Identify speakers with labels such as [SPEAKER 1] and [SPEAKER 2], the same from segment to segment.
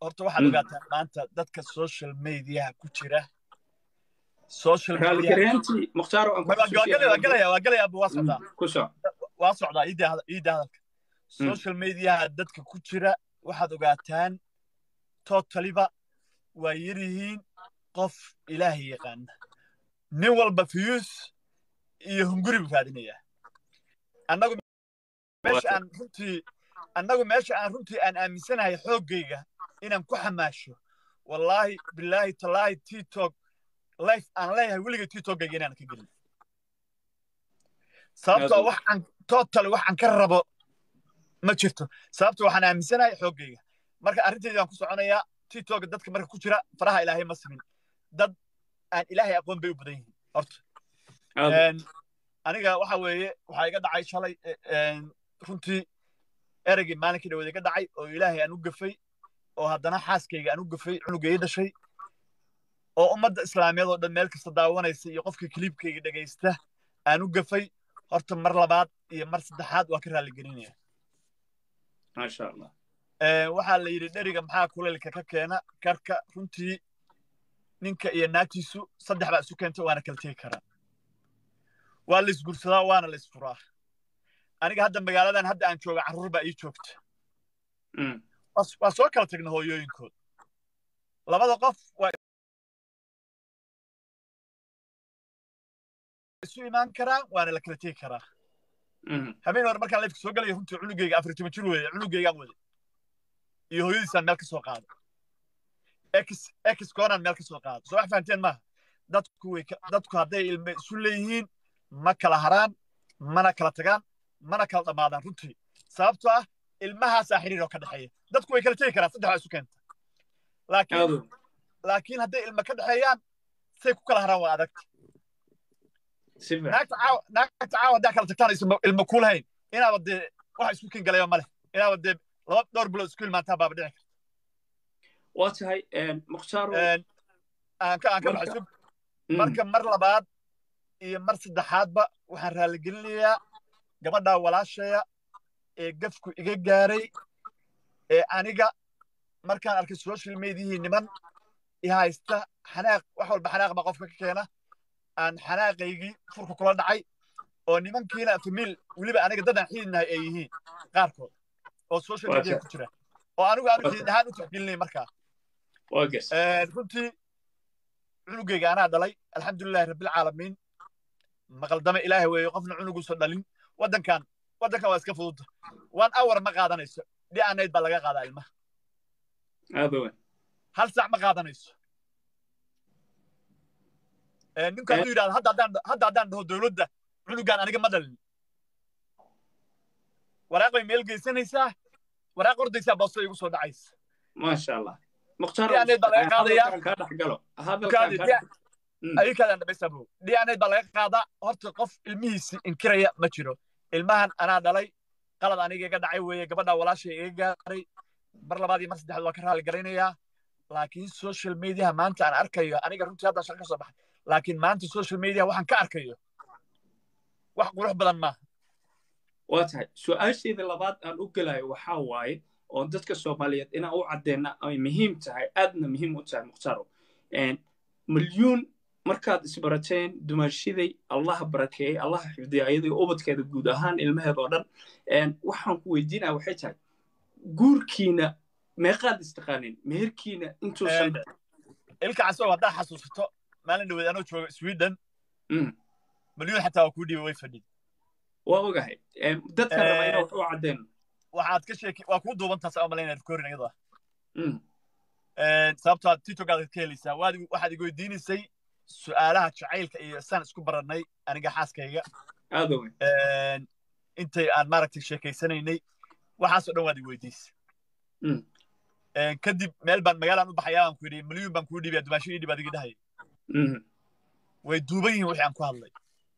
[SPEAKER 1] horta waxaad ogaataa maanta dadka social mediaha ku jira social
[SPEAKER 2] raallikaryaantii mukhtaar aan
[SPEAKER 1] waa galaya waa galaya waa socdaa
[SPEAKER 2] ku soc
[SPEAKER 1] waa socdaa iida hadalka social mediaha dadka ku jira waxaad ogaataan totaliba waa yaryihiin qof ilaahay yaqaana nin walba fiyuus iyo hunguri buu raadinayaa annagu meesha aan runtii annagu meesha aan runtii aan aaminsanahay xooggayga inaan ku xamaasho wallaahi bilaahi tallaahi tiktok life aan leeyahay weligay tiktokgayga inaan ka gelin sababtoo wax aan total wax aan ka rabo ma jirto sababtoo waxaan aaminsanahay xooggayga marka arrintayda waan ku soconayaa tiktok dadka marka ku jira faraha ilaahay ma simin dad aan ilaahay aqoon bay u badan yihiin horta aniga waxa weeye waxaa iga dhacay shalay runtii ereygii maalinkii dhaweed iga dhacay oo ilaahay aan u gafay oo haddana xaaskayga aan u gafay cunugay dhashay oo ummadda islaamiyeed oo dhan meel kasta daawanaysa iyo qofkii kiliibkayga dhegaysta aan u gafay horta mar labaad iyo mar saddexaad waa ka raaligelinaya
[SPEAKER 2] maasha allah
[SPEAKER 1] waxaa la yidhi dheriga maxaa kulaylka ka keena karka runtii ninka iyo naagtiisu saddex baa isu keenta waana kala tegi karaa waa la isgursadaa waana la isfuraa aniga hadda magaaladan hadda aan jooga carruur baa ii joogta waa soo kala tagna hooyooyinkood labada qof waa isu imaan karaa waana la kala tegi karaa habeen hore markaan leefka soo galaya runtii cunugayga afar toban jir weeye cunugaygaan waday iyo hooyadiisaan meel ka soo qaado ex ex koonaan meel ka soo qaado soo wax fahanteen maaha dadku way dadku hadday ilme isu leeyihiin ma kala haraan mana kala tagaan mana kala dhammaadaan runtii sababtoo ah ilmahaasaa xiriir oo ka dhexeeya dadku way kala tegi karaan saddex baa isu keenta laakiin laakiin hadday ilma ka dhexeeyaan say ku kala haraan waa adagta naagta caawa naagta caawa haddaa kala tagtaan aysan ilma ku lahayn inaaba dee waxa isku kin galaya ma leh inaaba dee laba dhowr bilood isku ilmaantaa baaba dhici karta
[SPEAKER 2] waa tahay mukhtaaro
[SPEAKER 1] aan ka aan ka baxayso marka mar labaad iyo mar saddexaadba waxaan raaligelinayaa gabadhaa walaashaya ee gafku iga gaaray ee aniga markaan arkay social mediahii niman i haysta xanaaq wax walba xanaaq baa qofka ka keena aan xanaaqaygii furka kula dhacay oo nimankiina famiil weliba aniga dadaan xididnahay ay yihiin qaarkood oo social media ku jira oo anigu aanu xidid ahaan u tixgelinay markaa runtii cunugayga anaa dhalay alxamdulilahi rabbilcaalamiin maqaldame ilaahay weeye qofna cunuguusan dhalin waddankan waddankan waa iska fududda one hour ma qaadanayso dhi'anayd baa laga qaadaa ilmaha hal saac ma qaadanayso ninku hadduu yidhahdo hadda haddaan hadda haddaan dhaho dowladda cunugan aniga ma dhalin waraaq bay meel geysanaysaa waraaq ordaysaa boosto igu soo dhacaysa
[SPEAKER 2] maasha allah
[SPEAKER 1] dhi'anayd baa laga qaadayaa ayikaadaan dhamaysaabo dhi'anayd baa laga qaadaa horta qof ilmihiisi inkiraya ma jiro ilmahan anaa dhalay qalad aniga iga dhacay weeye gabadhaa walaashay iga gaaray mar labaad iyo mar saddexaad waa ka raali garaynayaa laakiin social mediaha maanta aan arkayo aniga runtii haddaan shaqo ka soo baxay laakiin maanta social media waxaan ka arkayo wax qurux badan maaha
[SPEAKER 2] waa tahay su-aasheeda labaad aan u gelayo waxaa waaye oo dadka soomaaliyeed inaan u caddeena ay muhiim tahay aadna muhiim u tahay mukhtaaro milyuun markaad isbarateen dumaashiday allaha barakeeyey allaha xifdiya ayadii ubadkeeda guud ahaan ilmaheed oo dhan waxaan ku weydiinaya waxay tahay guurkiina meeqaad istaqaanin meherkiina intuusan
[SPEAKER 1] ilka casoo haddaa xasuusato maalin dhaweed anoo jooga sweden milyuun xataa waa kuu dhiibay way fadhid
[SPEAKER 2] waa ogahay dadka raba inaa wax u caddeeno
[SPEAKER 1] waxaad ka sheeki waa kuu duubantaas aan malaynaya rikorin iyada sababtoo aad tiktokaad ka helaysaa waad waxaad igu weydiinaysay su'aalaha jacaylka iyo saan isku barannay aniga xaaskayga
[SPEAKER 2] aad owe
[SPEAKER 1] intay aan maaragtay sheekaysanaynay waxaasoo dhan waad igu weydiisay kadib meel baan magaalaan u baxayaa aan ku yidhi milyuun baan kuu dhiibaya dumaasho ii dhib adig dhahaya way duuban yihiin wixii aan ku hadlay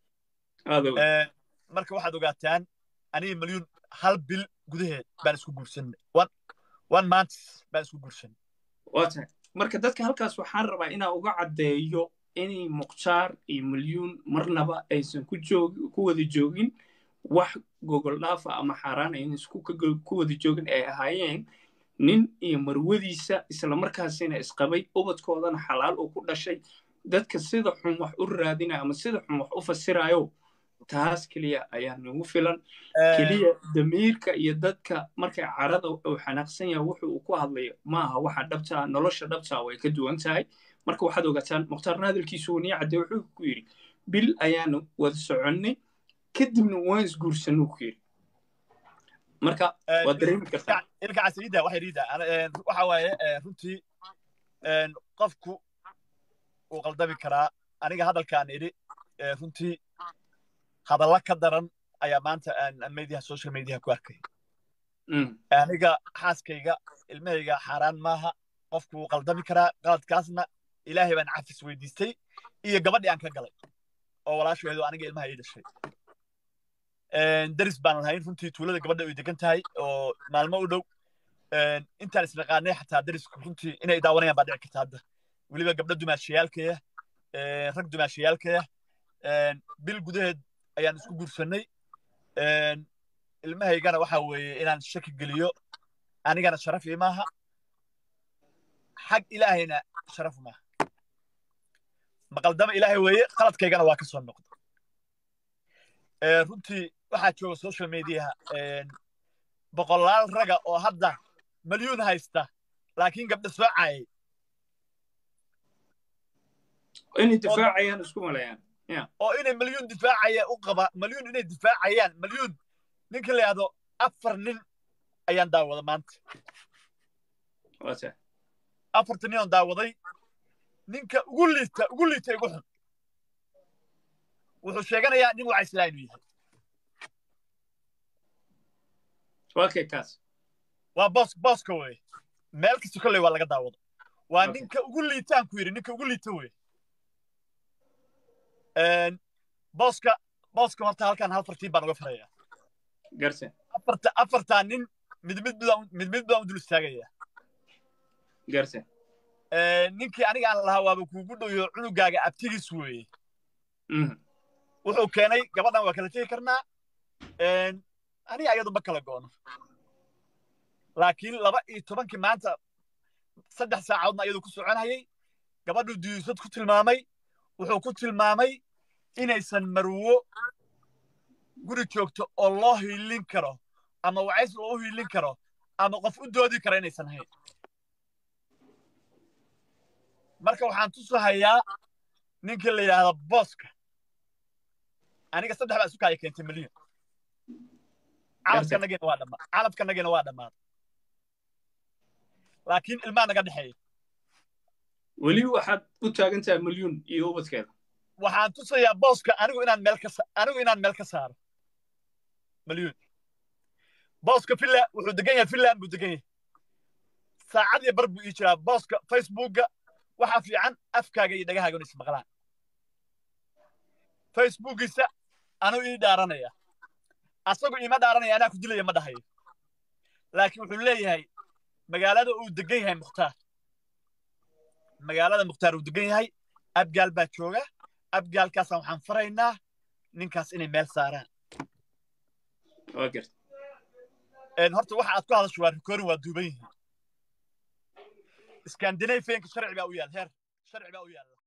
[SPEAKER 1] marka waxaad ogaataan aniga milyuun hal bil gudaheed baan isku guursanay one month baan isku guursanay
[SPEAKER 2] waa tahay marka dadka halkaas waxaan rabaa inaan uga caddeeyo inay mukhtaar iyo milyuun marnaba aysan ku joog ku wada joogin wax gogol dhaafa ama xaaraan aynan isku ku wada joogin ay ahaayeen nin iyo marwadiisa islamarkaasina isqabay ubadkoodana xalaal uu ku dhashay dadka sida xun wax u raadinaya ama sida xun wax u fasirayo taas keliya ayaa nagu filan keliya damiirka iyo dadka markay carada uu xanaaqsan yahay wuxu uu ku hadlayo maaha waxa dhabtaa nolosha dhabtaa way ka duwan tahay marka waxaad ogataan mukhtaarna hadalkiisu wanii cadde wuxuu ku yidhi bil ayaanu wada soconnay kadibna waan isguursanuu ku yidhi marka waad dareemi kartaa
[SPEAKER 1] ilka casriida waxay riida waxa waaye runtii qofku wuu qaldami karaa aniga hadalkaan idhi runtii hadalla ka daran ayaa maanta mediaha social mediaha ku arkay aniga xaaskayga ilmahayga xaaraan maaha qofku wuu qaldami karaa qaladkaasna ilaahay baan cafis weydiistay iyo gabadhii aan ka galay oo walaasheedu aniga ilmaha ii dhashay daris baan lahayn runtii tuulada gabadha ay degan tahay oo maalmo u dhow intaan isnaqaanay xataa darisku runtii inay daawanayaan baa dhici karta hadda weliba gabdho dumaashayaalkaya rag dumaashayaalkaya bil gudaheed ayaan isku guursannay ilmahaygana waxa weeye inaan shaki geliyo anigana sharaf ii maaha xag ilaahayna sharaf maaha maqaldama ilaahay weeye qaladkaygana waa ka soo noqda runtii waxaa jooga social mediaha boqolaal raga oo hadda malyuun haysta laakiin gabdha soo caayay
[SPEAKER 2] inay difaacayaan isku malayaan
[SPEAKER 1] oo inay malyuun difaacaya u qaba malyuun inay difaacayaan malyuun ninka la yidhahdo afar nin ayaan daawada maanta afarta nin oon daawaday ninka ugu liita ugu liita igu xun wuxuu sheeganayaa nin wacaysla inuu yahay
[SPEAKER 2] okay kaas
[SPEAKER 1] waa boos booska weye meel kasta kolley waa laga daawado waa ninka ugu liitaan ku yidhi ninka ugu liita weye booska booska horta halkan hal fartiin baan uga farayaa
[SPEAKER 2] garse
[SPEAKER 1] afarta afartaa nin mid mid mid mid baan u dul istaagayaa
[SPEAKER 2] garse
[SPEAKER 1] ninkii aniga aan lahaa waaba kuugu dhoyo cunugaaga abtigiis weeye wuxuu keenay gabadhan waa kala tegi karnaa aniga ayadu ma kala goono laakiin laba iyo tobankii maanta saddex saacadoodna ayadu ku soconayay gabadhu diyuusad ku tilmaamay wuxuu ku tilmaamay inaysan marwo guri joogto oo loo hiilin karo ama wacays loo hiilin karo ama qof u doodi kara inaysan hayn marka waxaan tusahayaa ninkii la yidhaahda booska aniga saddex baa isu kaaya keentay milyan calabkanagina waa dhammaa calabkanagina waa dhammaaday laakiin ilmaa naga dhexeeya
[SPEAKER 2] weli waxaad u taagan tahay milyuun iyo ubadkeeda
[SPEAKER 1] waxaan tusayaa booska anigu inaan meel ka anigu inaan meel ka saaro milyuun booska finland wuxuu degan yahay finland buu degan yahay saacad iyo bar buu ii jiraa booska facebookga waxaa fiican afkaaga iyo dhagahaaga inay ismaqlaan facebookiisa anuu ii dhaaranaya asagu iima dhaaranaya anaa ku dilaya ma dhahayo laakiin wuxuu leeyahay magaalada uu degan yahay mukhtaar magaalada mukhtaar uu degan yahay abgaal baa jooga abgaalkaasaan waxaan faraynaa ninkaas inay meel saaraan horta waxa aad ku hadasho waa rikorin waa duuban yihiin skandinafianka sharci baa u yaal heer sharci baa u yaalla